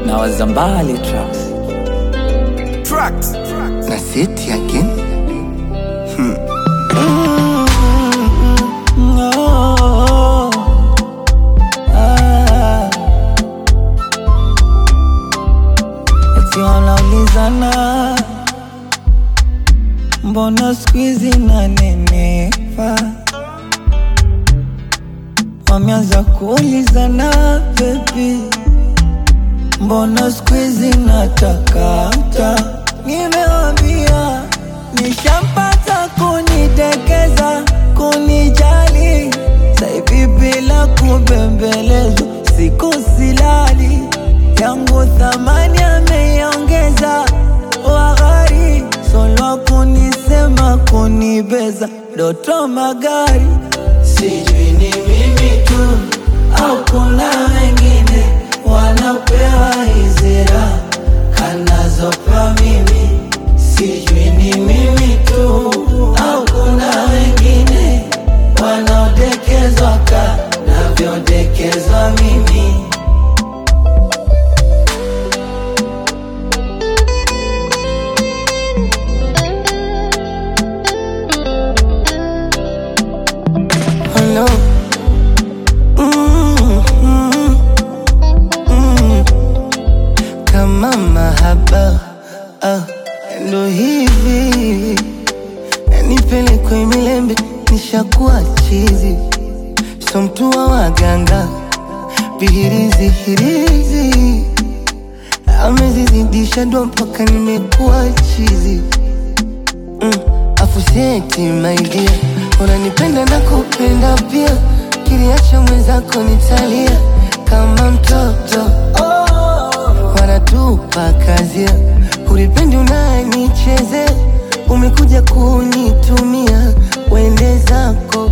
na wazambali tracks Tracks. na seti again Oh, ah. Eti wanaulizana mbona skuizi nanenepa, wameanza kuulizana bebi, mbona skuizi natakata, nimewambia nishampata kunidekeza, kunijali saivi bila kubembelezwa, siku silali yangu thamani ameiongeza, wahari solwa kunisema kunibeza, doto magari sijui ni mimi tu au kuna wengine wanapewa hizira kanazopewa mimi sijui ni mimi tu au kuna wengine wanaodekezwa ka navyodekezwa mimi Hello. Mm, mm, mm. Kama mahaba ah, ndo hivi yanipelekwe milembe, nishakuwa chizi, so mtu wa waganga vihirizi hirizi amezizidisha ndo mpaka nimekuwa chizi mm, afuseti maidia unanipenda na kupenda pia kiliacha mwenzako nitalia kama mtoto wanatupa kazia ulipendi unanichezea umekuja kunitumia wende zako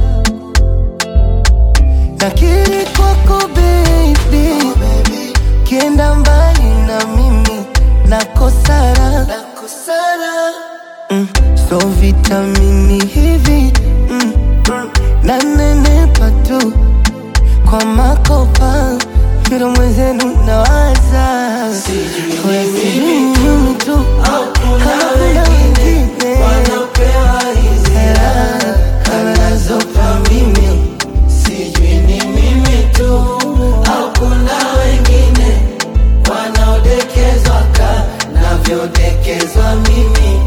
nakiri kwako baby kienda mbali na mimi nakosara mm, so vitamini hivi mm, mm, nanenepa tu kwa makopa kila mwenzenu nawaza Kwa sijui mimi tu kama kuna wengine wanapewa hizira kama nazopa mimi sijui ni mimi tu au kuna wengine wanaodekezwa ka navyodekezwa mimi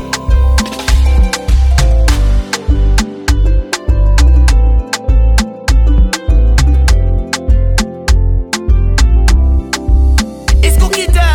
It's cookie time.